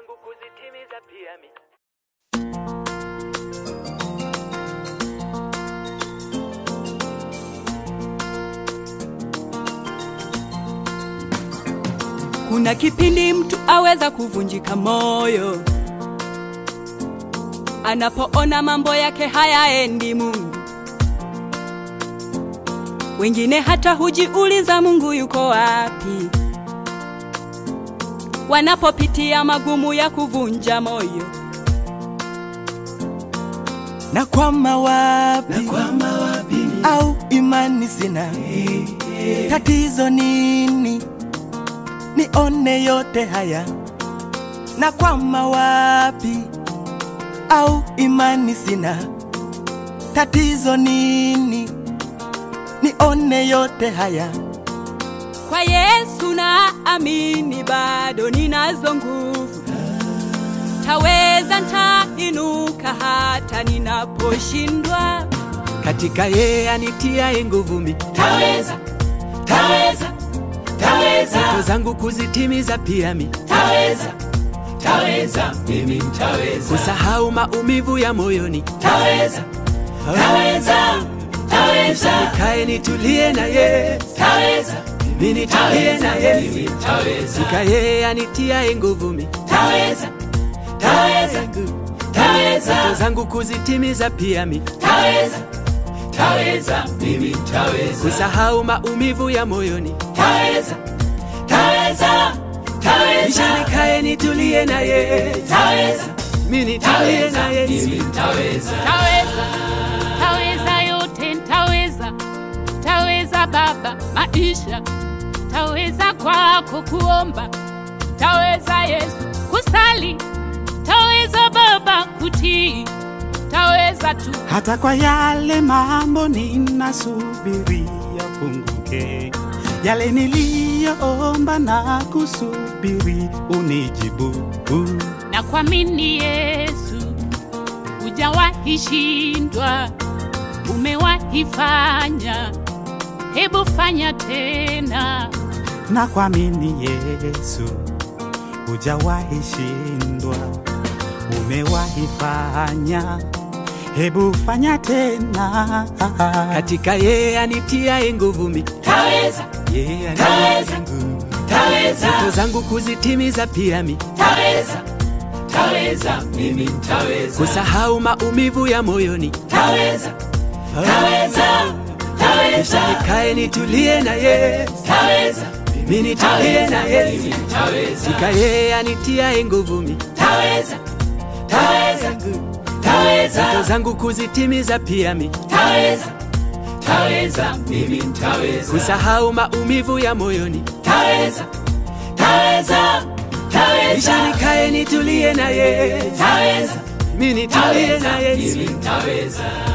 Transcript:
zangu kuzitimiza pia mi Kuna kipindi mtu aweza kuvunjika moyo anapoona mambo yake hayaendi Mungu. Wengine hata hujiuliza Mungu yuko wapi, wanapopitia magumu ya kuvunja moyo. na kwama wapi, au imani sina, tatizo nini? Nione yote haya, na kwama wapi, au imani sina, tatizo nini? Nione yote haya, Kwa Yesu na amini, bado ninazo nguvu, taweza, ntainuka hata ninaposhindwa. katika yeye anitiaye nguvu mi taweza taweza taweza ndoto zangu kuzitimiza pia mi taweza taweza mimi nitaweza kusahau maumivu ya moyoni taweza taweza taweza nikae nitulie na ye taweza mi nitulie na mimi ye nitaweza katika yeye anitiaye nguvu mi taweza taweza ndoto taweza zangu kuzitimiza pia mi taweza taweza mimi nitaweza kusahau maumivu ya moyoni taweza taweza kisha taweza nikae nitulie na ye taweza mi nitulie na taweza ye mimi nitaweza Taweza, taweza yote, taweza, taweza Baba maisha, taweza kwako kuomba, taweza Yesu kusali, taweza Baba kutii, taweza tu hata kwa yale mambo ninasubiria funguke, yale niliyoomba na kusubiri unijibu. na kuamini Yesu, hujawahi shindwa, umewahi fanya, hebu fanya tena. Na kuamini Yesu, hujawahi shindwa, umewahi fanya, hebu fanya tena. katika yeye anitiaye nguvu mi taweza yeye Taweza. anitiaye nguvu taweza ndoto zangu kuzitimiza pia mi taweza taweza mimi nitaweza kusahau maumivu ya moyoni taweza taweza kisha taweza nikae nitulie na ye taweza mi nitulie na ye mimi nitaweza katika yeye anitiaye nguvu mi taweza taweza ndoto taweza zangu kuzitimiza pia mi taweza taweza mimi nitaweza kusahau maumivu ya moyoni taweza taweza kisha taweza nikae nitulie na ye taweza mi nitulie na taweza ye mimi nitaweza